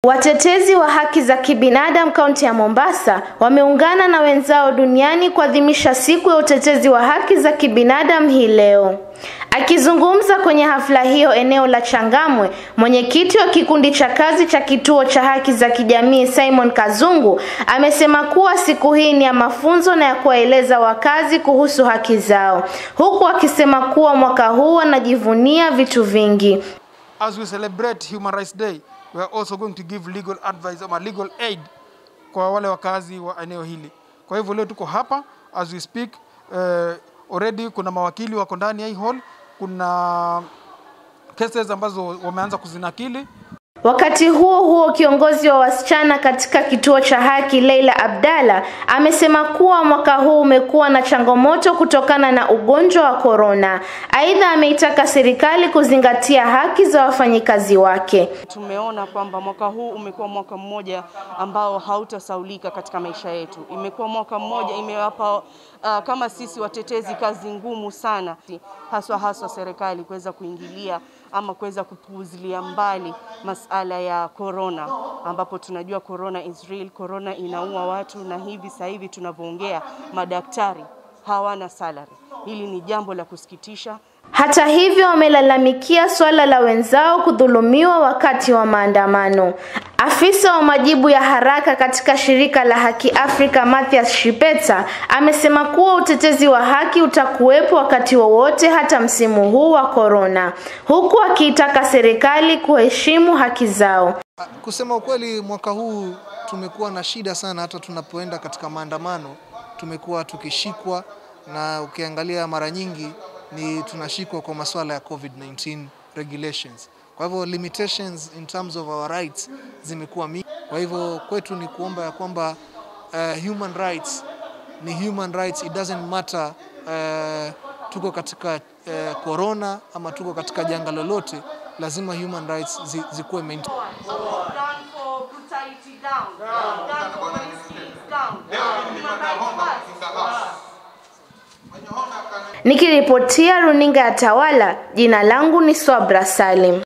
Watetezi wa haki za kibinadamu kaunti ya Mombasa wameungana na wenzao duniani kuadhimisha siku ya utetezi wa haki za kibinadamu hii leo. Akizungumza kwenye hafla hiyo eneo la Changamwe, mwenyekiti wa kikundi cha kazi cha kituo cha haki za kijamii Simon Kazungu amesema kuwa siku hii ni ya mafunzo na ya kuwaeleza wakazi kuhusu haki zao, huku akisema kuwa mwaka huu wanajivunia vitu vingi. As we celebrate Human Rights Day, we are also going to give legal advice ama legal aid kwa wale wakazi wa eneo hili. Kwa hivyo leo tuko hapa as we speak, uh, already kuna mawakili wako ndani ya hii hall, kuna cases ambazo wameanza kuzinakili Wakati huo huo, kiongozi wa wasichana katika kituo cha haki Leila Abdalla amesema kuwa mwaka huu umekuwa na changamoto kutokana na ugonjwa wa korona. Aidha, ameitaka serikali kuzingatia haki za wafanyikazi wake. Tumeona kwamba mwaka huu umekuwa mwaka mmoja ambao hautasaulika katika maisha yetu. Imekuwa mwaka mmoja imewapa uh, kama sisi watetezi kazi ngumu sana, haswa haswa serikali kuweza kuingilia ama kuweza kupuuzilia mbali masala ya corona, ambapo tunajua corona is real, corona inaua watu, na hivi sasa hivi tunavyoongea madaktari hawana salary. Hili ni jambo la kusikitisha. Hata hivyo, wamelalamikia swala la wenzao kudhulumiwa wakati wa maandamano. Afisa wa majibu ya haraka katika shirika la Haki Afrika Mathias Shipeta amesema kuwa utetezi wa haki utakuwepo wakati wowote hata msimu huu wa korona, huku akiitaka serikali kuheshimu haki zao. Kusema ukweli, mwaka huu tumekuwa na shida sana, hata tunapoenda katika maandamano tumekuwa tukishikwa, na ukiangalia mara nyingi ni tunashikwa kwa masuala ya COVID-19 regulations. Kwa hivyo limitations in terms of our rights zimekuwa mingi. Kwa hivyo kwetu ni kuomba ya kwamba uh, human rights ni human rights, it doesn't matter uh, tuko katika uh, corona ama tuko katika janga lolote, lazima human rights zi, zikuwe maintained. Nikiripotia runinga ya Tawala, jina langu ni Swabra Salim.